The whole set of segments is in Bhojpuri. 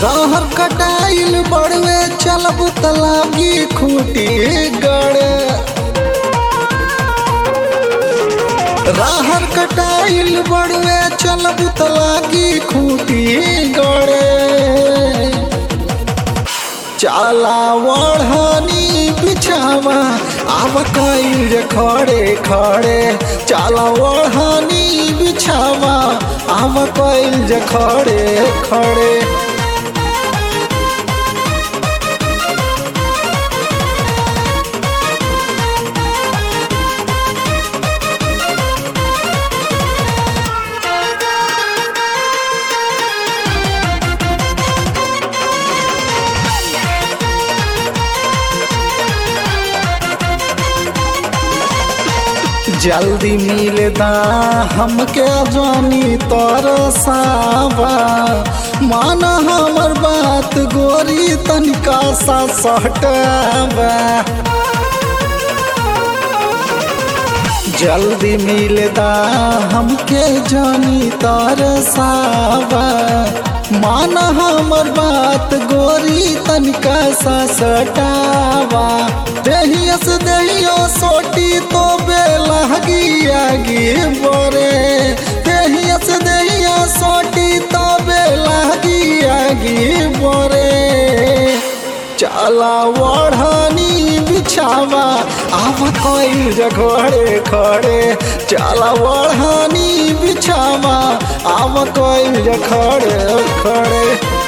रहर कटाइल बड़वे चलब तलागी खूटी गड़े रहर कटाइल बड़वे चलब तलागी खूटी गड़े चाला वढ़नी बिछावा आव कईल रे खड़े खड़े चाला वढ़नी बिछावा आव कईल रे खड़े खड़े जल्दी मिलदा हमके जानी तरसावा मान हमर बात गोरी तनिका सा सटवा जल्दी मिलदा हमके जानी तरसावा मान हमर बात गोरी तनिका सा सटावा देहियस देहियो सोटी तो बेलहगी आगी बोरे देहियस देहियो सोटी तो बेलहगी आगी बोरे चाला वढ़नी बिछावा आव कोई जघड़े खड़े चाला वढ़नी बिछावा आव कोई जखड़े खड़े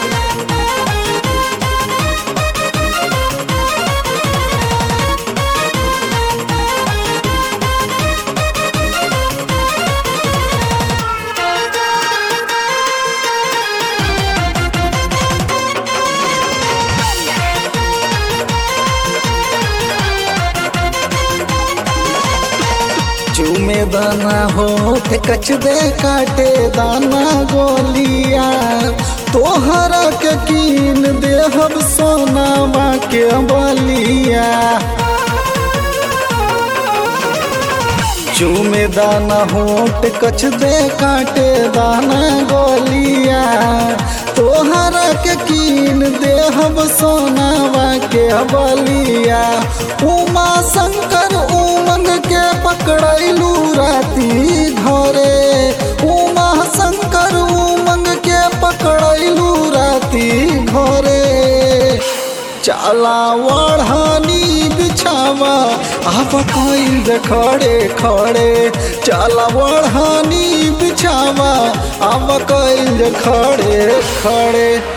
चूमे दाना होठ कच दे काटे दाना गोलिया तोहरा के कीन देहब सोनावा के बलिया चूमे दाना होठ कच दे काटे दाना गोलिया तोहरा के कीन देहब सोनावा के बलिया उमा शंकर उमंग के पकड़ैलू राती घरे उमा शंकर उमंग के पकड़ैलू राती घरे चाला वढ़नी बिछावा आप कोई खड़े खड़े चाला वढ़नी बिछावा आप कोई खड़े खड़े